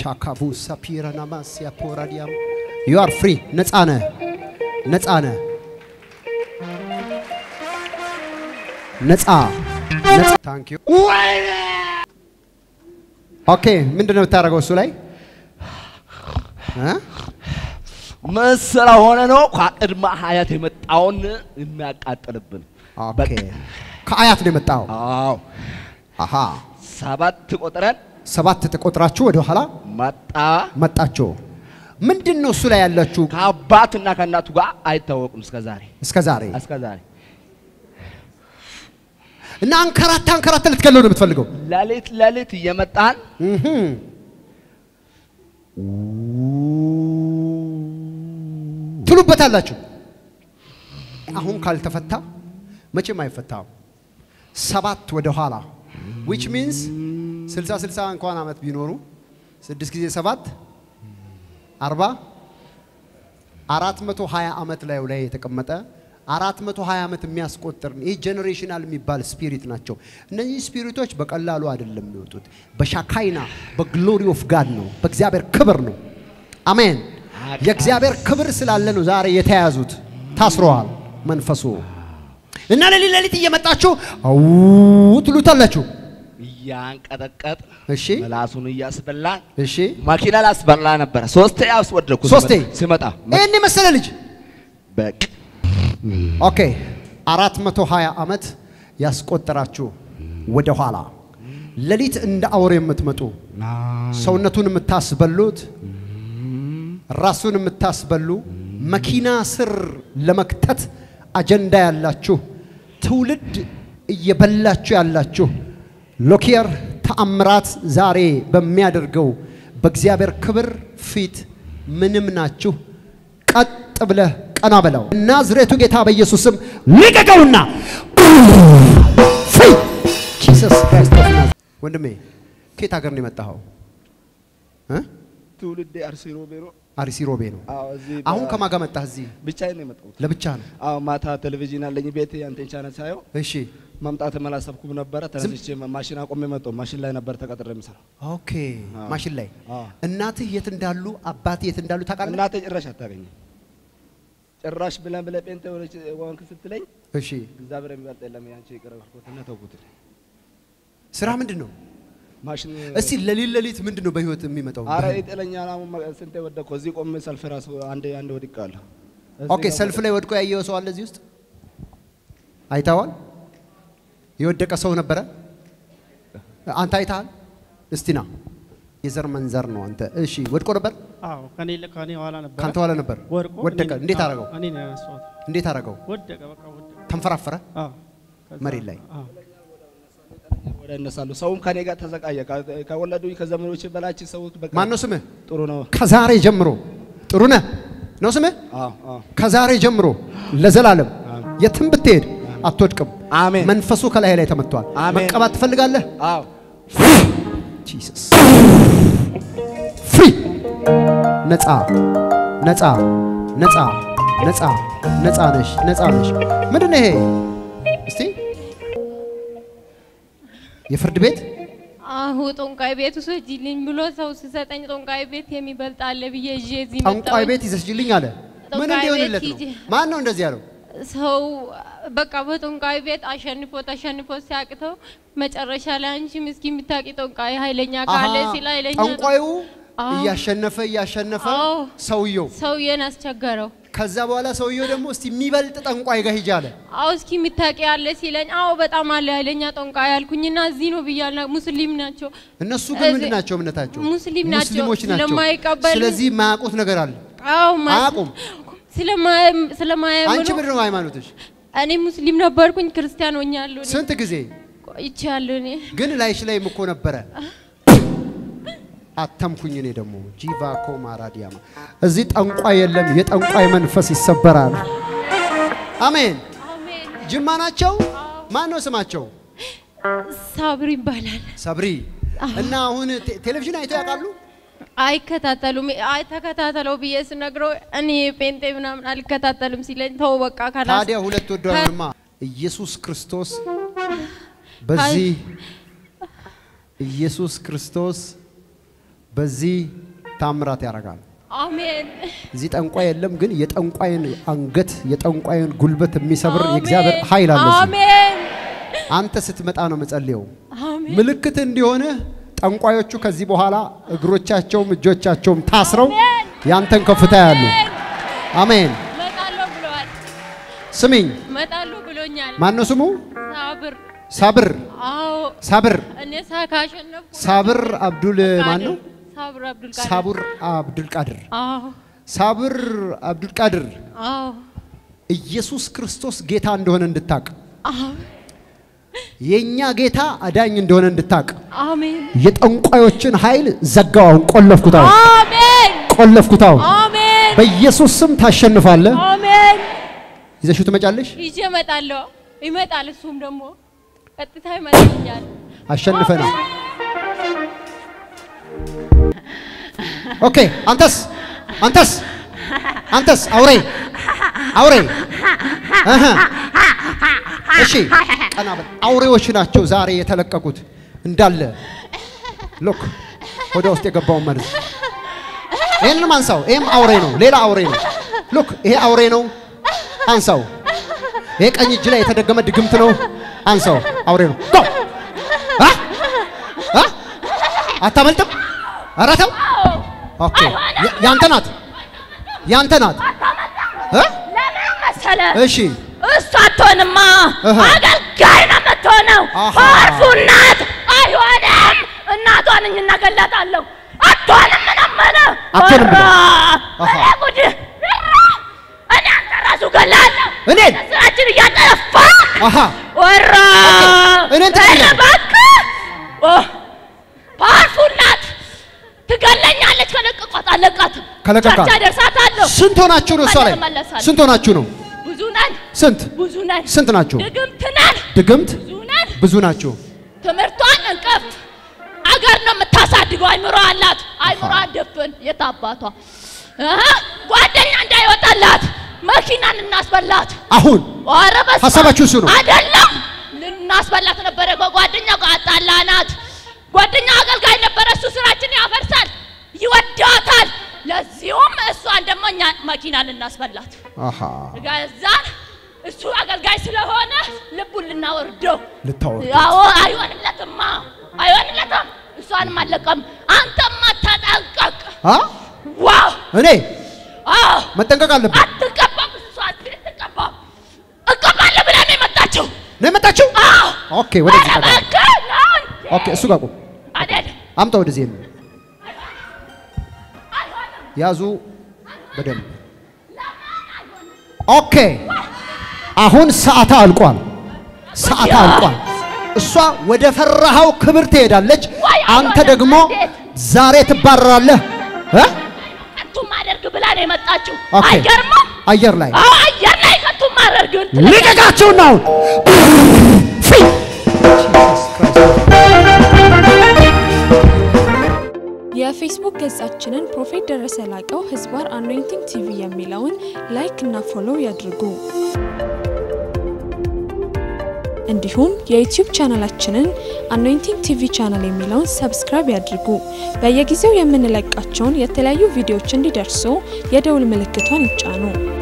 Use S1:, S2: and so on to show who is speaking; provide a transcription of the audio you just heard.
S1: ሻካቡ ሳፒረናማሲያ ፖራዲያም ዩ አር ፍሪ ነፃ ነህ፣ ነፃ ነህ፣ ነፃ ነፃ። ታንክ ዩ ኦኬ። ምንድን ነው የምታደርገው እሱ ላይ እ?
S2: መሰላ ሆነ ነው ከቅድመ ሀያት የመጣውን የሚያቃጥልብን።
S1: ኦኬ ከአያት ነው የመጣው።
S2: አዎ
S1: አሃ
S2: ሰባት ቆጥረን
S1: ሰባት ተቆጥራችሁ ወደ ኋላ
S2: መጣ።
S1: መጣችሁ። ምንድን ነው እሱ ላይ ያላችሁ
S2: ከአባትና ከእናቱ ጋር አይታወቁም እስከ ዛሬ
S1: እስከ ዛሬ
S2: እስከ ዛሬ
S1: እና አንከራታ አንከራታ ልትገለው ነው የምትፈልገው?
S2: ሌሊት ሌሊት እየመጣን
S1: እህም። ትሉበታላችሁ። አሁን ካልተፈታ መቼም አይፈታም። ሰባት ወደ ኋላ which means ስልሳ ስልሳ እንኳን ዓመት ቢኖሩ ስድስት ጊዜ ሰባት አርባ አራት መቶ ሀያ ዓመት ላዩ ላይ የተቀመጠ አራት መቶ ሀያ ዓመት የሚያስቆጥር ይህ ጄኔሬሽናል የሚባል ስፒሪት ናቸው። እነዚህ ስፒሪቶች በቀላሉ አይደለም የሚወጡት። በሻካይና በግሎሪ ኦፍ ጋድ ነው፣ በእግዚአብሔር ክብር ነው። አሜን። የእግዚአብሔር ክብር ስላለ ነው ዛሬ የተያዙት፣ ታስረዋል። መንፈሱ እና ሌሊት ሌሊት እየመጣችሁ አው ትሉታላችሁ።
S2: እያንቀጠቀጥ
S1: እሺ
S2: ምላሱን እያስበላን
S1: እሺ፣
S2: መኪና ላስበላ ነበረ። ሶስቴ አስወደድኩ።
S1: ሶስቴ?
S2: ሲመጣ
S1: ይህን የመሰለ ልጅ
S2: በቅ
S1: ኦኬ፣ አራት መቶ ሀያ ዓመት ያስቆጠራችሁ ወደ ኋላ ሌሊት እንደ አውሬ የምትመጡ ሰውነቱን የምታስበሉት ራሱን የምታስበሉ መኪና ስር ለመክተት አጀንዳ ያላችሁ ትውልድ እየበላችሁ ያላችሁ ሎኪየር ተአምራት ዛሬ በሚያደርገው በእግዚአብሔር ክብር ፊት ምንም ናችሁ። ቀጥ ብለህ ቀና በለው። ናዝሬቱ ጌታ በኢየሱስም ልቀቀውና ፍሪ ጂሰስ ክራይስት ኦፍ ናዝሬት። ወንድሜ ከየት ሀገር ነው የመጣኸው? እ?
S2: ትውልዴ አርሲ ሮቤ ነው።
S1: አርሲ ሮቤ ነው።
S2: አዎ እዚህ
S1: አሁን ከማን ጋር መጣህ? እዚህ
S2: ብቻዬን ነው የመጣሁት።
S1: ለብቻ ነው?
S2: አዎ ማታ ቴሌቪዥን አለኝ ቤት አንቴን ቻናል ሳየው
S1: እሺ
S2: መምጣትም አላሰብኩም ነበረ። ተነስቼ ማሽን አቆሜ መጣሁ። ማሽን ላይ ነበር ተቀጥሬ የምሰራው።
S1: ኦኬ። ማሽን ላይ
S2: አዎ።
S1: እናትህ የት እንዳሉ አባትህ የት እንዳሉ ታውቃለህ?
S2: እናቴ ጭራሽ አታገኝም። ጭራሽ ብለን ብለህ ጴንጤ ሆነች ወንክ ስትለኝ
S1: እሺ
S2: እግዚአብሔር የሚበልጥ የለም ያንቺ ይቅር አልኩትና ተውኩት።
S1: ስራ ምንድን ነው?
S2: ማሽን
S1: እስቲ ለሊት ለሊት ምንድን ነው በህይወት የሚመጣው?
S2: አረ ይጥለኛል። አሁን መ- ስንቴ ወደቅኩ። እዚህ ቆሜ ሰልፍ ራሱ አንዴ አንዴ ወድቄአለሁ። እዚህ
S1: ኦኬ።
S2: ጋር
S1: ሰልፍ ላይ ወድቆ ያየው ሰው አለ እዚህ ውስጥ አይተዋል? የወደቀ ሰው ነበረ? አንተ አይተሃል? እስቲ ና። የዘር መንዘር ነው አንተ። እሺ ወድቆ ነበር?
S3: አዎ ከኔ ከኔ ኋላ ነበር።
S1: ካንተ ኋላ ነበር?
S3: ወድቆ
S1: ወደቀ።
S3: እኔ-
S1: እንዴት
S3: አዎ፣
S1: አደረገው?
S3: እኔ ነው ያነሳሁት።
S1: እንዴት አደረገው?
S3: ወደቀ፣ በቃ ወደቀ።
S1: ተንፈራፈረ?
S3: አዎ ከዛ-
S1: መሬት ላይ?
S3: አዎ
S2: ወደ እነሳለሁ። ሰውም ከኔ ጋር ተሰቃየ። ከ- ከወለዱኝ ከዘመዶች በላች ሰው በቃ
S1: ማን ነው ስምህ?
S2: ጥሩ ነው።
S1: ከዛሬ ጀምሮ ጥሩ ነህ ነው ስምህ?
S2: አዎ አዎ
S1: ከዛሬ ጀምሮ ለዘላለም የትም ብትሄድ አትወድቅም።
S2: አሜን።
S1: መንፈሱ ከላይ ላይ ተመቷል።
S2: አሜን።
S1: መቀባት ትፈልጋለህ?
S2: አዎ
S1: ጂሰስ ፍሪ ነፃ ነፃ ነፃ ነፃ ነፃ ነሽ ነፃ ነሽ። ምንድን ነው ይሄ? እስቲ የፍርድ ቤት
S4: አሁ ጠንቋይ ቤት ውሰጂልኝ ብሎ ሰው ሲሰጠኝ ጠንቋይ ቤት የሚበልጥ አለ ብዬ ይዤ እዚህ
S1: ጠንቋይ
S4: መጣሁኝ።
S1: ቤት ይዘሽልኝ አለ። ምን
S4: ጠንቋይ
S1: እንዲሆንለት
S4: ቤት
S1: ነው?
S4: ሂጂ።
S1: ማን ነው እንደዚህ ያለው?
S4: ሰው በቃ በጠንቋይ ቤት አሸንፎ ተሸንፎ ሲያቅተው መጨረሻ ላይ አንቺ ምስኪን የምታውቂ ጠንቋይ ኃይለኛ ካለ
S1: አሃ፣
S4: ሲል ኃይለኛ
S1: ጠንቋዩ
S4: አዎ።
S1: እያሸነፈ እያሸነፈ
S4: አዎ።
S1: ሰውየው
S4: ሰውዬን አስቸገረው።
S1: ከዛ በኋላ ሰውየው ደግሞ እስቲ የሚበልጥ ጠንቋይ ጋር ሂጅ አለ።
S4: አዎ እስኪ የምታውቂ ያለ ሲለኝ አዎ በጣም አለ ኃይለኛ ጠንቋይ አልኩኝና እዚህ ነው ብያለሁ። ሙስሊም ናቸው
S1: እነሱ ግን
S4: እዚህ-
S1: ምንድን ናቸው እምነታቸው?
S4: ሙስሊም ናቸው።
S1: ሙስሊሞች ናቸው።
S4: ስለማይቀበሉ-
S1: ስለዚህ የማያውቁት ነገር አለ።
S4: አዎ ማ-
S1: አያውቁም።
S4: ስለማ- ስለማያምኑ
S1: አንቺ ምንድን ነው ሃይማኖትሽ?
S4: እኔ ሙስሊም ነበርኩኝ ክርስቲያን ሆኛለሁ። እኔ
S1: ስንት ጊዜ
S4: ቆይቻለሁ እኔ
S1: ግን ላይሽ ላይም እኮ ነበረ። አተምኩኝ እኔ ደግሞ ጂቫ ኮማ ራዲያማ እዚህ ጠንቋይ የለም። የጠንቋይ መንፈስ ይሰበራል። አሜን።
S4: አሜን።
S1: ጅማ ናቸው። ማን ነው ስማቸው?
S4: ሳብር ይባላል።
S1: ሰብሪ እና አሁን ቴ- ቴሌቪዥን አይተው ያውቃሉ?
S4: አይከታተሉም። አይ ተከታተለው ብዬ ስነግረው እኔ ጴንጤ ምናምን አልከታተልም ሲለኝ ተው በቃ ካላስ
S1: ታዲያ ሁለት ወዷንማ ኢየሱስ ክርስቶስ በዚህ ኢየሱስ ክርስቶስ በዚህ ታምራት ያደርጋል።
S4: አሜን
S1: እዚህ ጠንቋይ የለም፣ ግን የጠንቋይን አንገት የጠንቋይን ጉልበት የሚሰብር
S4: አሜን።
S1: የእግዚአብሔር ኃይል አለ። እዚህ።
S4: አሜን
S1: አንተ ስትመጣ ነው መጸልየው።
S4: አሜን
S1: ምልክት እንዲሆንህ ጠንቋዮቹ ከዚህ በኋላ እግሮቻቸውም እጆቻቸውም ታስረው ያንተን ከፍታ ያሉ። አሜን።
S4: እመጣለሁ ብለዋል።
S1: ስሚኝ፣
S4: እመጣለሁ ብሎኛል።
S1: ማነው ስሙ?
S4: ሳብር
S1: ሳብር
S4: አዎ
S1: ሳብር
S4: እኔ ሳ ካሸነፍኩ
S1: ሳብር አብዱል ማን ነው?
S4: ሳብር አብዱል ቃድር
S1: ሳቡር አብዱል ቃድር
S4: አዎ
S1: ሳብር አብዱል ቃድር
S4: አዎ
S1: ኢየሱስ ክርስቶስ ጌታ እንደሆነ እንድታቅ
S4: አዎ
S1: የኛ ጌታ አዳኝ እንደሆነ እንድታቅ
S4: አሜን
S1: የጠንቋዮችን ኃይል ዘጋው። አሁን ቆለፍኩት፣ አሁን
S4: አሜን
S1: ቆለፍኩት። አሁን
S4: አሜን
S1: በኢየሱስ ስም ታሸንፋለህ።
S4: አሜን
S1: ይዘሽው ትመጫለሽ።
S4: ይዤ እመጣለሁ። ይመጣል። እሱም ደግሞ ቀጥታ ይመጣልኛል።
S1: አሸንፈናል። ኦኬ። አንተስ አንተስ አንተስ አውሬ አውሬ እህ እሺ፣ ቀና በል። አውሬዎች ናቸው ዛሬ የተለቀቁት እንዳለ ሎክ ወደ ውስጥ የገባውን መርዝ ይህንንም አንሳው። ይህም አውሬ ነው፣ ሌላ አውሬ ነው። ሎክ ይሄ አውሬ ነው፣ አንሳው። ይሄ ቀኝ እጅ ላይ የተደገመ ድግምት ነው፣ አንሳው። አውሬ ነው። ጎ አ አ አታመልጥም። ኧረ ተው። ኦኬ ያ- ያንተ ናት፣ ያንተ ናት። እ?
S5: ለምን መሰለ?
S1: እሺ
S5: እሷ አትሆንማ፣
S1: እህ።
S5: አገልጋይ ነው የምትሆነው።
S1: አሃ።
S5: አርፉ እናት አይሆንም። እናቷን እኝ እናገላታለሁ። አትሆንም ምናምን
S1: አትሆንም ብሎ። አሃ።
S5: እኔ ጉድ እኔ አንተ ራሱ ገላለሁ።
S1: እኔን?
S5: ስራችን እያጠፋ
S1: አሃ
S5: ወራ
S1: እኔን ትገላለህ?
S5: እባክህ ኦ፣ ፓርፉ እናት ትገለኛለች። ከለቀቋት አለቃትም
S1: ከለቀቃት?
S5: ቸርች አደርሳታለሁ።
S1: ስንት ሆናችሁ ነው እሷ ላይ?
S5: እመለሳለሁ።
S1: ስንት ሆናችሁ ነው?
S5: ብዙ ነን
S1: ስንት
S5: ብዙ ነን
S1: ስንት ናችሁ?
S5: ድግምት ነን
S1: ድግምት
S5: ብዙ ነን።
S1: ብዙ ናችሁ።
S5: ትምህርቷን እንቅፍት አገር ነው የምታሳድገው። አይምሮ አላት። አይምሮ አደፍን የት አባቷ እህ፣ ጓደኛ እንዳይወጣላት መኪናን እናስበላት።
S1: አሁን
S5: ኧረ በስመ አብ።
S1: ሀሳባችሁ እሱ ነው?
S5: አይደለም ልናስበላት ነበረ። ጓደኛ ጋር አጣላናት። ጓደኛ አገልጋይ ነበረ። እሱ ስራችን ያፈርሳል፣ ይወዳታል። ለዚሁም እሷን ደግሞ እኛ መኪና ልናስበላት
S1: አሃ
S5: ገዛን። እሱ አገልጋይ ስለሆነ ልቡን ልናወርደው
S1: ልታወርዱት።
S5: ያው አይሆንለትማ፣ አይሆንለትም። እሷንም አለቀም። አንተማ ተጠንቀቅ።
S1: አ
S5: ዋው
S1: እኔ
S5: አዎ
S1: መጠንቀቅ አለብን።
S5: አትቀባም። እሷ አትቀባም። እቀባለሁ ብላ ነው የመጣችው።
S1: ነው የመጣችው?
S5: አዎ
S1: ኦኬ፣ ወደዚህ
S5: ኧረ
S1: ጠጋ።
S5: እባክህ ነው እንዴ?
S1: ኦኬ፣ እሱ ጋር ቁም።
S5: አይደለም
S1: አምጣ ወደዚህ ይሄን ያዙ በደንብ ኦኬ። አሁን ሰዓታ አልቋል። ሰዓታ አልቋል። እሷ ወደ ፈራሃው ክብር ትሄዳለች።
S5: ወይ
S1: አንተ
S5: አይሆንም፣
S1: ደግሞ
S5: እንዴት?
S1: ዛሬ ትባረራለህ እ?
S5: ከንቱ ማደርግ ብላ ነው የመጣችው።
S1: ኦኬ።
S5: አይገርምም?
S1: አየር ላይ
S5: አዎ አየር ላይ ከንቱ ማደርግ
S1: ልቀቃቸውና አሁን ፊ!
S6: የፌስቡክ ገጻችንን ፕሮፌት ደረሰ ላቀው ህዝባር አኖይንቲንግ ቲቪ የሚለውን ላይክ እና ፎሎው ያድርጉ። እንዲሁም የዩቲዩብ ቻናላችንን አኖይንቲንግ ቲቪ ቻናል የሚለውን ሰብስክራይብ ያድርጉ። በየጊዜው የምንለቃቸውን የተለያዩ ቪዲዮዎች እንዲደርሱ የደውል ምልክቷን ይጫኑ።